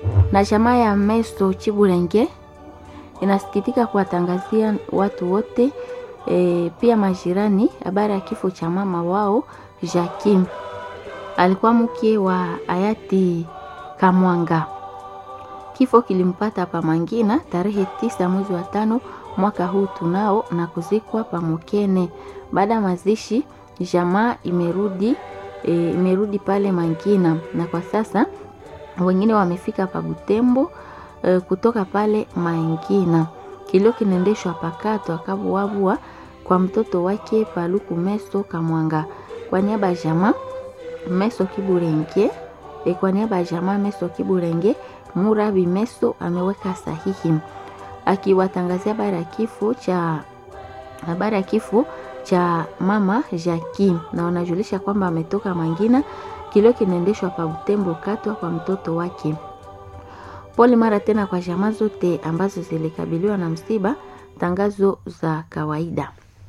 na jamaa ya Meso Chiburenge inasikitika kuwatangazia watu wote e, pia majirani habari ya kifo cha mama wao Jakim. Alikuwa mke wa hayati Kamwanga. Kifo kilimpata pa Mangina tarehe tisa mwezi wa tano mwaka huu tunao na kuzikwa pa Mukene. Baada ya mazishi, jamaa imerudi e, imerudi pale Mangina na kwa sasa wengine wamefika pa Butembo e, kutoka pale Mangina. Kilio kinaendeshwa pakato akabuabua kwa mtoto wake Paluku Meso Kamwanga kwa niaba ya jamaa Meso Kiburenge e, kwa niaba ya jamaa Meso Kiburenge Murabi Meso ameweka sahihi akiwatangazia habari ya kifo cha habari ya kifo cha mama Jackie, na wanajulisha kwamba ametoka Mangina. Kilio kinaendeshwa pa Butembo katwa kwa mtoto wake. Pole mara tena kwa jamaa zote ambazo zilikabiliwa na msiba. Tangazo za kawaida.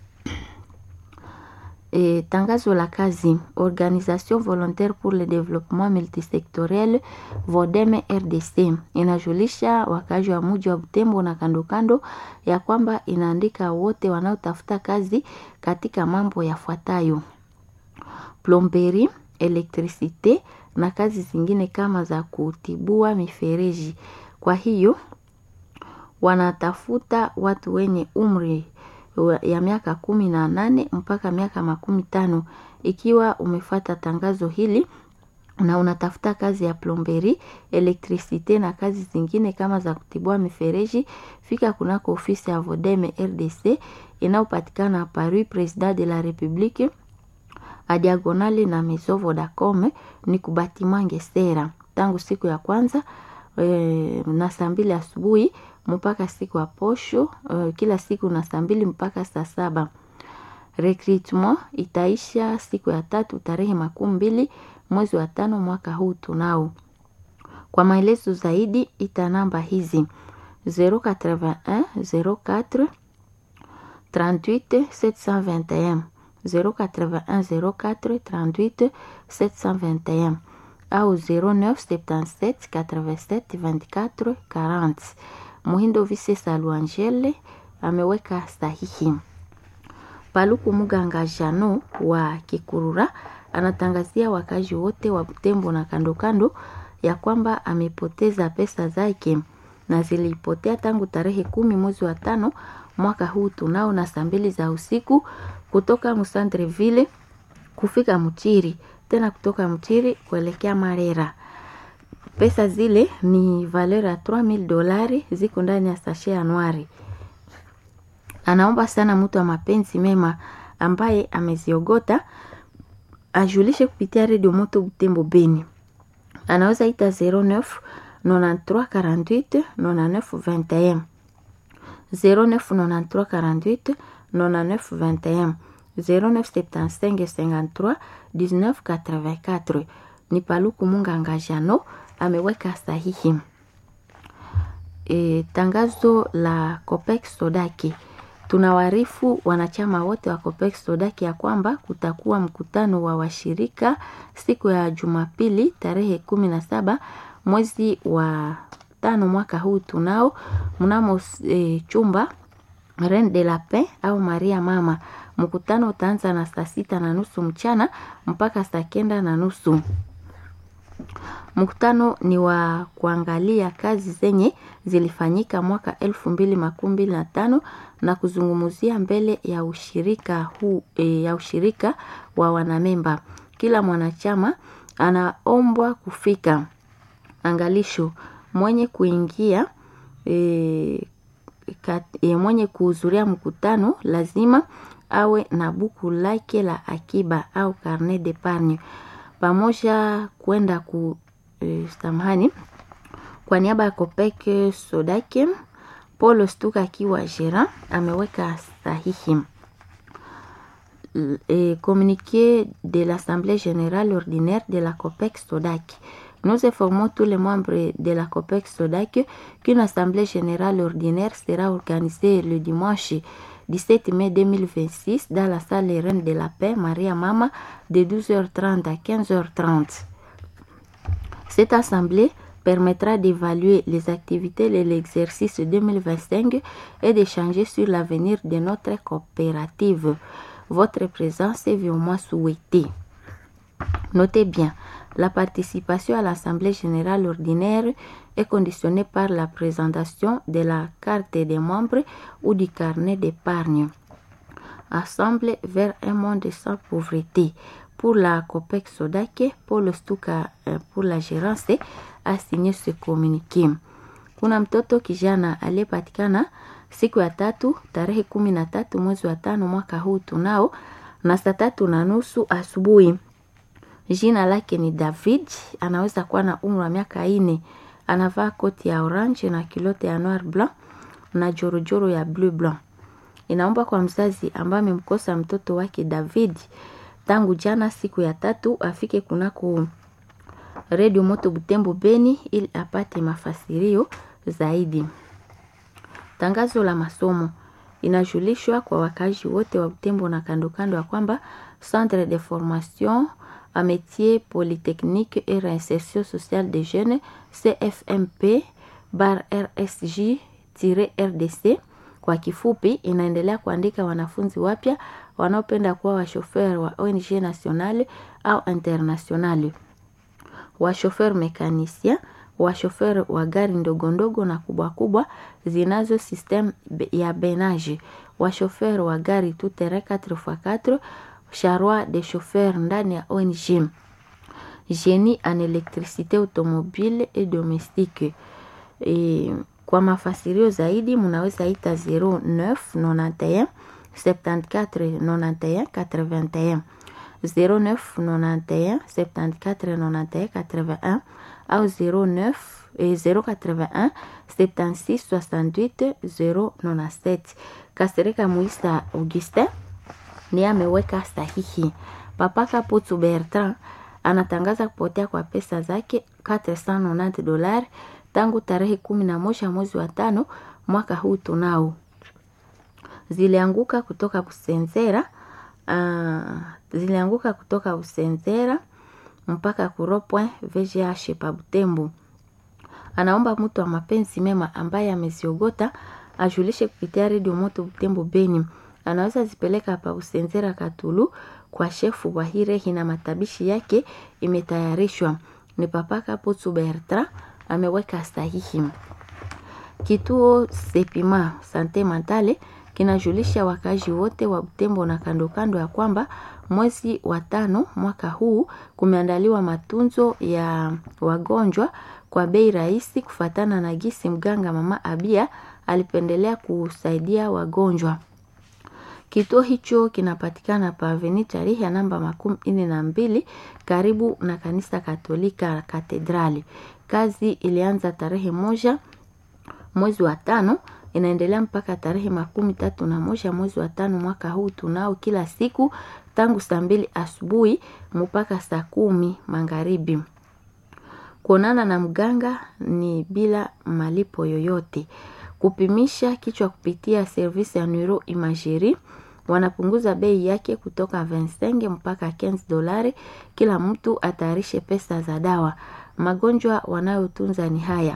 E, tangazo la kazi Organisation volontaire pour le développement multisectoriel Vodeme RDC inajulisha wakazi wa mji wa Butembo na kando kando ya kwamba inaandika wote wanaotafuta kazi katika mambo yafuatayo: plomberi, elektrisite na kazi zingine kama za kutibua mifereji. Kwa hiyo wanatafuta watu wenye umri ya miaka kumi na nane mpaka miaka makumi tano. Ikiwa umefata tangazo hili na unatafuta kazi ya plomberi, elektrisite na kazi zingine kama za kutibua mifereji, fika kunako ofisi ya Vodeme RDC inayopatikana Paris President de la Republique a diagonali na Maison Vodacom ni kubatima Ngesera tangu siku ya kwanza e, na saa mbili asubuhi mpaka siku ya posho uh, kila siku na saa mbili mpaka saa saba. Recruitment itaisha siku ya tatu tarehe makumi mbili mwezi wa tano mwaka huu tunao. Kwa maelezo zaidi ita namba hizi 081 04 38 721 081 04 38 721 au 0977 87 24 40. Muhindo Vise Saluangele ameweka sahihi. Paluku Muganga Jano wa Kikurura anatangazia wakazi wote wa Butembo na kando kando ya kwamba amepoteza pesa zake na zilipotea tangu tarehe kumi mwezi wa tano mwaka huu tunao na saa mbili za usiku kutoka Musandreville kufika Mchiri, tena kutoka Mchiri kuelekea Marera. Pesa zile ni valeur ya 3000 dolari ziko ndani ya sashe anuari. Anaomba sana mtu wa mapenzi mema ambaye ameziogota ajulishe kupitia redio Moto Butembo Beni. Anaweza ita 09 93 48 99 21 09 93 48 99 21 0975 53 19 84 ni Paluku Munganga Jano ameweka sahihi. E, tangazo la Copex Sodaki. Tunawarifu wanachama wote wa Copex Sodaki ya kwamba kutakuwa mkutano wa washirika siku ya Jumapili tarehe kumi na saba mwezi wa tano mwaka huu tunao mnamo e, chumba Reine de la Paix au Maria Mama. Mkutano utaanza na saa sita na nusu mchana mpaka saa kenda na nusu. Mkutano ni wa kuangalia kazi zenye zilifanyika mwaka elfu mbili makumi mbili na tano na kuzungumzia mbele ya ushirika huu, e, ya ushirika wa wanamemba. Kila mwanachama anaombwa kufika. Angalisho mwenye kuingia e, kat, e, mwenye kuhudhuria mkutano lazima awe na buku lake la akiba au carnet d'épargne pamoja kwenda ku e, samahani kwa niaba ya Kopek Sodake Paul Stuka akiwa gérant ameweka sahihi. Et communiqué de l'Assemblée générale ordinaire de la COPEC Sodac. Nous informons tous les membres de la COPEC Sodac qu'une Assemblée générale ordinaire sera organisée le dimanche 17 mai 2026 dans la salle Reine de la Paix Maria Mama de 12h30 à 15h30. Cette assemblée permettra d'évaluer les activités de l'exercice 2025 et d'échanger sur l'avenir de notre coopérative. Votre présence est vivement souhaitée. Notez bien, la participation à l'Assemblée générale ordinaire est conditionnée par la présentation de la carte des membres ou du carnet d'épargne. Assemble vers un monde sans pauvreté. Pour la COPEC Sodake, Paul Stuka pour la gérance a signé ce communiqué. Kuna mtoto kijana aliyepatikana siku ya tatu tarehe kumi na tatu mwezi wa tano mwaka huu tunao na saa tatu na nusu asubuhi. Jina lake ni David, anaweza kuwa na umri wa miaka ine. Anavaa koti ya orange na kilote ya noir blanc na jorojoro ya bleu blanc. Inaomba kwa mzazi ambaye amemkosa mtoto wake David tangu jana siku ya tatu afike kunako redio moto Butembo Beni ili apate mafasirio zaidi. Tangazo la masomo inajulishwa kwa wakazi wote wa Butembo na kando kando ya kwamba Centre de formation a métier polytechnique et réinsertion sociale des jeunes CFMP bar RSJ-RDC kwa kifupi inaendelea kuandika wanafunzi wapya wanaopenda kuwa washofer wa ONG nationale au internationale, washofer mekanisien, washofer wa gari ndogo ndogo na kubwa kubwa zinazo system ya benage, washofer wa gari tout terrain 4x4, charroi de chauffeur ndani ya ONG, génie en électricité automobile et domestique. E, kwa mafasirio zaidi munaweza ita 0991 74 91 81 0991 74 91 81 au 09 eh, 081 76 68 097. Kasereka Muisa Augustin ni ameweka sahihi. Papa Kaputu Bertrand anatangaza kupotea kwa pesa zake 490 dolari tangu tarehe kumi na moja mwezi wa tano mwaka huu tunao zilianguka kutoka Busenzera uh, zilianguka kutoka Busenzera mpaka kuropwe VGH pa Butembo. Anaomba mtu wa mapenzi mema ambaye ameziogota ajulishe kupitia redio moto Butembo Beni. Anaweza zipeleka pa Busenzera Katulu kwa shefu wa Hirehi na matabishi yake imetayarishwa. Ni Papa Kaputu Bertrand ameweka sahihi. Kituo Sepima Sante Mentale kinajulisha wakazi wote wa Butembo na kando kando ya kwamba mwezi wa tano mwaka huu kumeandaliwa matunzo ya wagonjwa kwa bei rahisi, kufatana na gisi mganga mama Abia alipendelea kusaidia wagonjwa. Kituo hicho kinapatikana pa Avenue tarehe ya namba makumi nne na mbili karibu na kanisa Katolika Katedrali. Kazi ilianza tarehe moja mwezi wa tano inaendelea mpaka tarehe makumi tatu na moja mwezi wa tano mwaka huu tunao, kila siku tangu saa mbili asubuhi mpaka saa kumi magharibi. Kuonana na mganga ni bila malipo yoyote. Kupimisha kichwa kupitia servisi ya neuro imagerie wanapunguza bei yake kutoka 25 mpaka 15 dolari. Kila mtu atayarishe pesa za dawa. Magonjwa wanayotunza ni haya: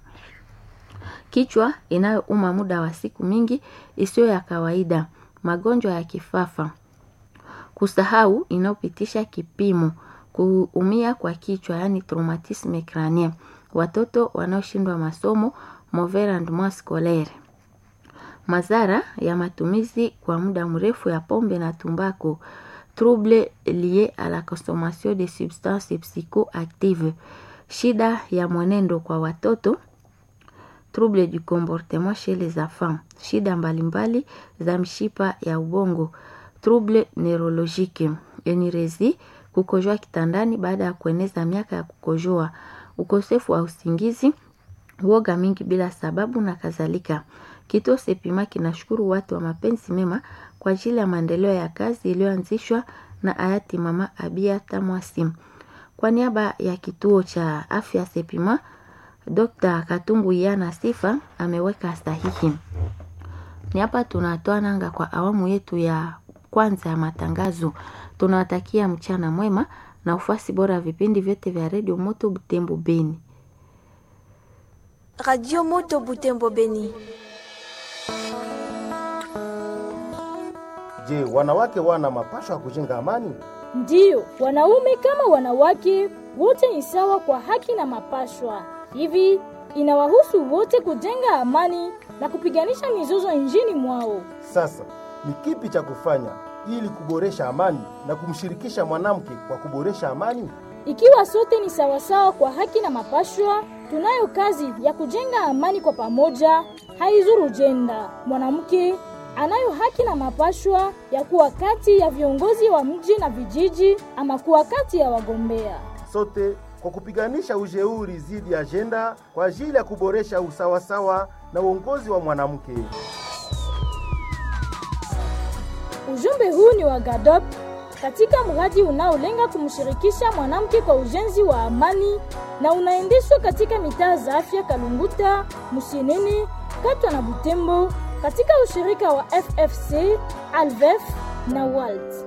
kichwa inayouma muda wa siku mingi isiyo ya kawaida, magonjwa ya kifafa, kusahau inayopitisha kipimo, kuumia kwa kichwa yani traumatisme crânien, watoto wanaoshindwa masomo mauvais rendement scolaire, madhara ya matumizi kwa muda mrefu ya pombe na tumbako, trouble lié à la consommation de substances psychoactives, shida ya mwenendo kwa watoto trouble du comportement chez les enfants, shida mbalimbali za mshipa ya ubongo, trouble neurologique, enirezi, kukojoa kitandani baada ya kueneza miaka ya kukojoa, ukosefu wa usingizi, woga mingi bila sababu na kadhalika. Kituo Sepima kinashukuru watu wa mapenzi mema kwa ajili ya maendeleo ya kazi iliyoanzishwa na hayati Mama Abia Tamwasi. Kwa niaba ya kituo cha afya Sepima, Dr. Katungu Yana Sifa ameweka sahihi. Ni hapa tunatoa nanga kwa awamu yetu ya kwanza ya matangazo. Tunawatakia mchana mwema na ufasi bora vipindi vyote vya redio Moto Butembo Beni. Radio Moto Butembo Beni. Je, wanawake wana mapasho ya kujenga amani? Ndiyo, wanaume kama wanawake wote ni sawa kwa haki na mapashwa. Hivi inawahusu wote kujenga amani na kupiganisha mizozo nchini mwao. Sasa ni kipi cha kufanya ili kuboresha amani na kumshirikisha mwanamke kwa kuboresha amani? Ikiwa sote ni sawasawa kwa haki na mapashwa, tunayo kazi ya kujenga amani kwa pamoja, haizuru jenda. Mwanamke anayo haki na mapashwa ya kuwa kati ya viongozi wa mji na vijiji ama kuwa kati ya wagombea. Sote kwa kupiganisha ujeuri dhidi ya ajenda kwa ajili ya kuboresha usawasawa na uongozi wa mwanamke. Ujumbe huu ni wa GADOP katika mradi unaolenga kumshirikisha mwanamke kwa ujenzi wa amani na unaendeshwa katika mitaa za afya Kalunguta, Musienene, Katwa na Butembo katika ushirika wa FFC, Alvef na WALT.